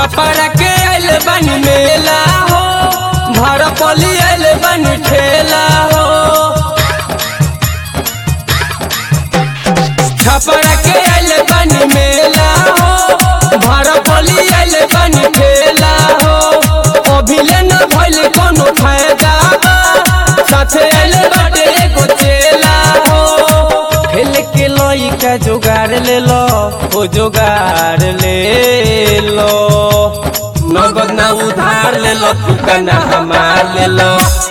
छपरा के आइल बनी मेला हो भरपली आइल बनी ठेला हो छपरा के आइल बनी मेला हो भरपली आइल बनी ठेला हो अभिले न भइल कोनो फायदा बा साथे आइल बाटे एगो चेला हो खेल के लइका जोगाड़ ले लो ओ जोगाड़ ले लो नगद ना उधार ले लो दुकाना हमार ले लो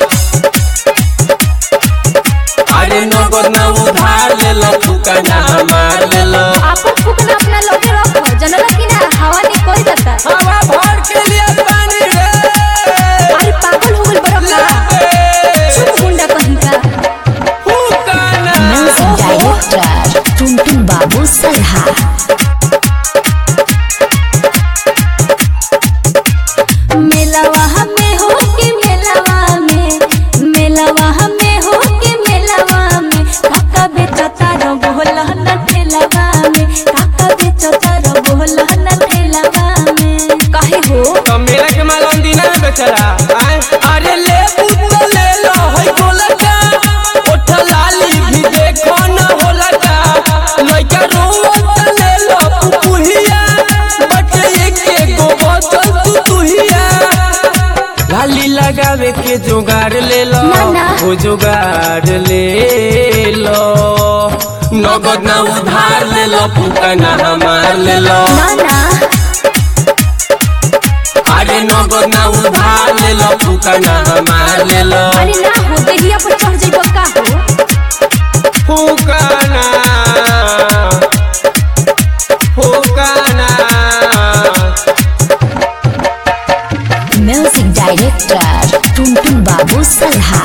अरे नगद ना उधार ले लो दुकाना हमार ले लो आपन फुकना अपना लोगे रखो जनला कि ना हवा ने कोई जाता हवा भर के लिए पानी रे अरे पागल हो गइल बड़ा का चुप गुंडा कहीं का फुकाना म्यूजिक डायरेक्टर टुनटुन बाबू सलहा मेलावा हमें हो के मेलावा में मेलावा हमें हो के मेलावा में काका बेचता रो बोला न ठेलावा में काका बेचता रो बोला न ठेलावा में काहे हो तो मेरा के माल अंदीना बेचारा आए अरे ले पुत ले लो है गोलका ओठ लाली भी देखो न होलका लइका रोवत ले लो पुपुहिया बट एक गो बोतल तू तुहिया लाली लगावे के जुगाड़ ले लो ना, ना। वो जुगाड़ ले लो नगद ना उधार ले लो फुकना हमार ले लो ना ना अरे नगद ना उधार ले लो फुकना हमार ले लो अरे ना हो देहिया पर चढ़ जइबो का हो फुकना फुकना म्यूजिक डायरेक्टर टुनटुन बाबू सलहा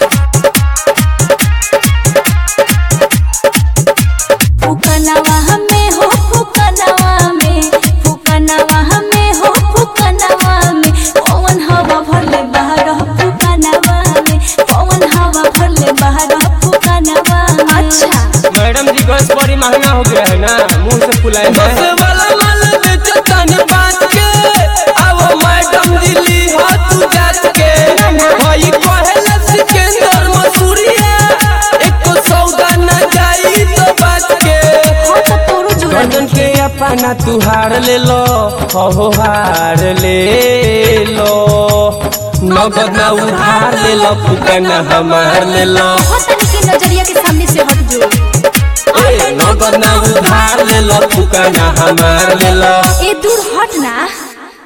फुकनवा हमें हो फुकनवा में फुकनवा हमें हो फुकनवा में पवन हवा भरले बाहर फुकनवा में पवन हवा भरले बाहर फुकनवा अच्छा मैडम जी गैस बड़ी महंगा हो गया है ना मुंह से फुलाए बस वाला माल बेचतन बात के अब मैडम जी ली हो तू जात के भाई कहेला सिकंदर मसूरिया एको सौदा न जाई तो बात के हो तो तोरो जुड़ा गर्दन के अपना तू हार ले लो हो हार ले लो नगद ना उधार ले लो फुकना हमार ले लो हो तनी के नजरिया के सामने से हट जो ए, नगद ना उधार ले लो फुकना हमार ले लो ए दूर